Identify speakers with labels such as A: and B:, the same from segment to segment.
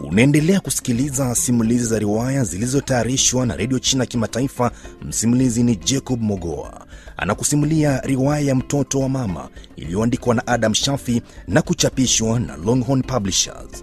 A: Unaendelea kusikiliza simulizi za riwaya zilizotayarishwa na redio China Kimataifa. Msimulizi ni Jacob Mogoa anakusimulia riwaya ya mtoto wa mama iliyoandikwa na Adam Shafi na kuchapishwa na Longhorn Publishers.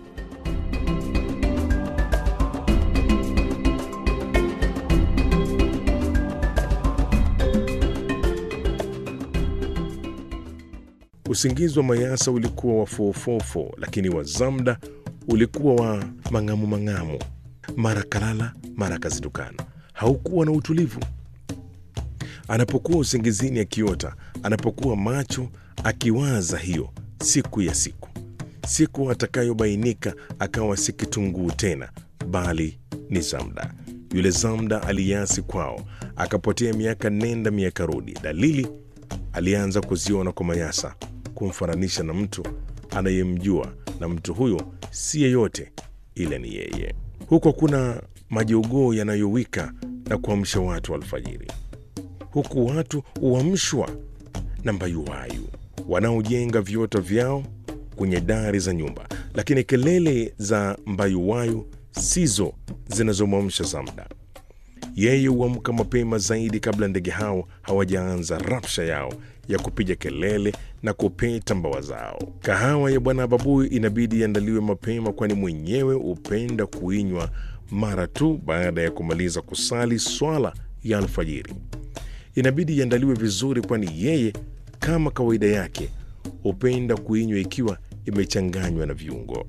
B: Usingizi wa Mayasa ulikuwa wa fofofo, lakini wa Zamda ulikuwa wa mang'amu mang'amu. Mara kalala, mara kazitukana. Haukuwa na utulivu. Anapokuwa usingizini akiota, anapokuwa macho akiwaza hiyo siku ya siku, siku atakayobainika akawa si kitunguu tena, bali ni Zamda. Yule Zamda aliasi kwao, akapotea miaka nenda miaka rudi. Dalili alianza kuziona kwa Mayasa, kumfananisha na mtu anayemjua, na mtu huyo si yeyote ila ni yeye. Huko kuna majogoo yanayowika na kuamsha watu alfajiri, huku watu huamshwa na mbayuwayu wanaojenga viota vyao kwenye dari za nyumba, lakini kelele za mbayuwayu sizo zinazomwamsha Zamda. Yeye huamka mapema zaidi kabla ndege hao hawajaanza rapsha yao ya kupiga kelele na kupeta mbawa zao. Kahawa ya Bwana Babui inabidi iandaliwe mapema, kwani mwenyewe hupenda kuinywa mara tu baada ya kumaliza kusali swala ya alfajiri. Inabidi iandaliwe vizuri, kwani yeye kama kawaida yake hupenda kuinywa ikiwa imechanganywa na viungo.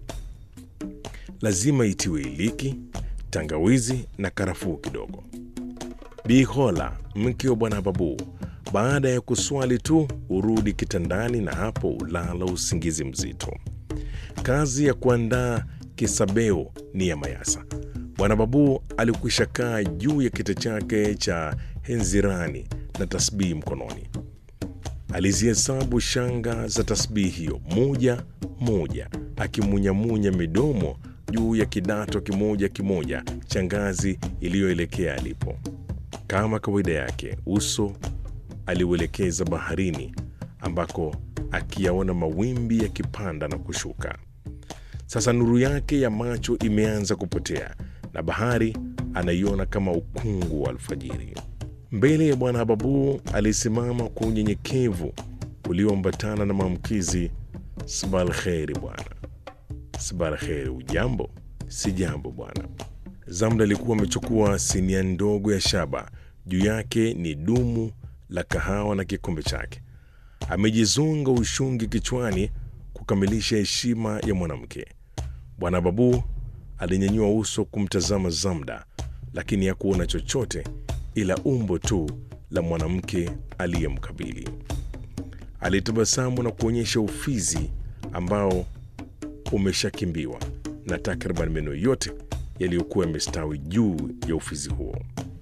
B: Lazima itiwe iliki, tangawizi na karafuu kidogo. Bihola, mke wa Bwana Babu, baada ya kuswali tu urudi kitandani na hapo ulala usingizi mzito. Kazi ya kuandaa kisabeo ni ya Mayasa. Bwana Babu alikwisha kaa juu ya kiti chake cha henzirani na tasbihi mkononi. Alizihesabu shanga za tasbihi hiyo moja moja, akimunyamunya midomo juu ya kidato kimoja kimoja cha ngazi iliyoelekea alipo. Kama kawaida yake, uso aliuelekeza baharini, ambako akiyaona mawimbi yakipanda na kushuka. Sasa nuru yake ya macho imeanza kupotea na bahari anaiona kama ukungu wa alfajiri. Mbele ya Bwana Babu alisimama kwa unyenyekevu ulioambatana na maamkizi. Sbalkheri bwana. Sbalkheri, ujambo? Si jambo bwana. Zamda alikuwa amechukua sinia ndogo ya shaba, juu yake ni dumu la kahawa na kikombe chake. Amejizonga ushungi kichwani kukamilisha heshima ya mwanamke. Bwana Babu alinyanyua uso kumtazama Zamda, lakini hakuona chochote ila umbo tu la mwanamke aliyemkabili. Alitabasamu na kuonyesha ufizi ambao umeshakimbiwa na takriban meno yote yaliyokuwa yamestawi juu ya ufizi huo.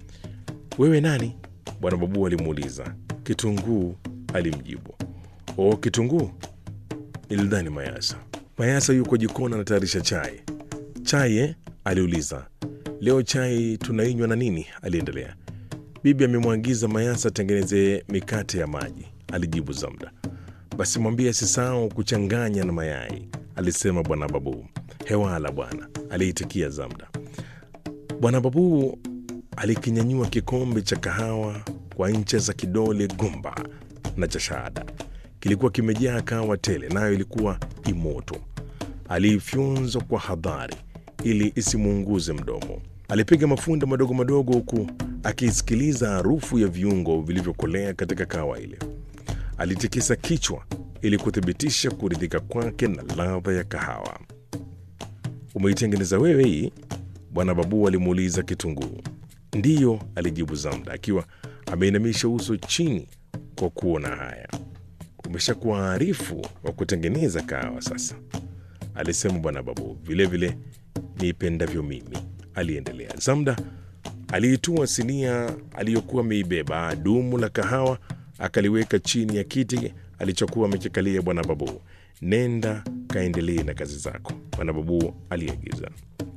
B: Wewe nani? Bwana Babu alimuuliza. Kitunguu, alimjibu. O, Kitunguu? Nilidhani Mayasa. Mayasa yuko jikoni anatayarisha chai. Chai eh? aliuliza. Leo chai tunainywa na nini? aliendelea. Bibi amemwagiza Mayasa atengeneze mikate ya maji, alijibu Zamda. Basi mwambie asisahau kuchanganya na mayai, alisema Bwana Babu. Hewala bwana, aliitikia Zamda. Bwana Babu alikinyanyua kikombe cha kahawa kwa ncha za kidole gumba na cha shahada. Kilikuwa kimejaa kahawa tele, nayo ilikuwa imoto. Aliifyonza kwa hadhari ili isimuunguze mdomo. Alipiga mafunda madogo madogo, huku akisikiliza harufu ya viungo vilivyokolea katika kahawa ile. Alitikisa kichwa ili kuthibitisha kuridhika kwake na ladha ya kahawa. Umeitengeneza wewe hii? Bwana Babu alimuuliza Kitunguu. Ndiyo, alijibu Zamda akiwa ameinamisha uso chini kwa kuona haya. Umeshakuwa arifu wa kutengeneza kahawa sasa, alisema Bwana Babu. Vilevile niipendavyo mimi, aliendelea. Zamda aliitua sinia aliyokuwa ameibeba dumu la kahawa, akaliweka chini ya kiti alichokuwa amekikalia Bwana Babu. Nenda kaendelee na kazi zako, Bwana Babu aliagiza.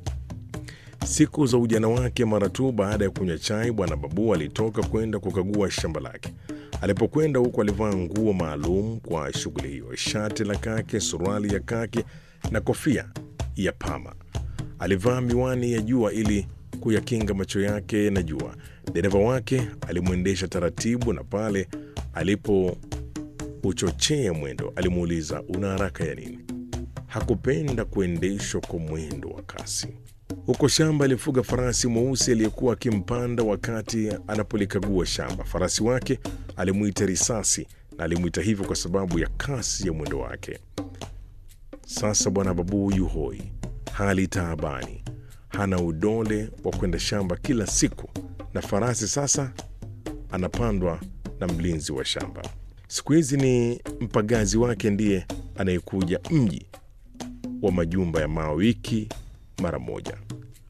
B: Siku za ujana wake, mara tu baada ya kunywa chai, Bwana Babu alitoka kwenda kukagua shamba lake. Alipokwenda huko, alivaa nguo maalum kwa shughuli hiyo: shati la kake, suruali ya kake na kofia ya pama. Alivaa miwani ya jua ili kuyakinga macho yake na jua. Dereva wake alimwendesha taratibu, na pale alipouchochea mwendo alimuuliza, una haraka ya nini? Hakupenda kuendeshwa kwa mwendo wa kasi. Huko shamba alifuga farasi mweusi aliyekuwa akimpanda wakati anapolikagua shamba. Farasi wake alimwita Risasi na alimwita hivyo kwa sababu ya kasi ya mwendo wake. Sasa bwana Babu yu hoi, hali taabani, hana udole wa kwenda shamba kila siku, na farasi sasa anapandwa na mlinzi wa shamba. Siku hizi ni mpagazi wake ndiye anayekuja mji wa majumba ya mawe wiki mara moja.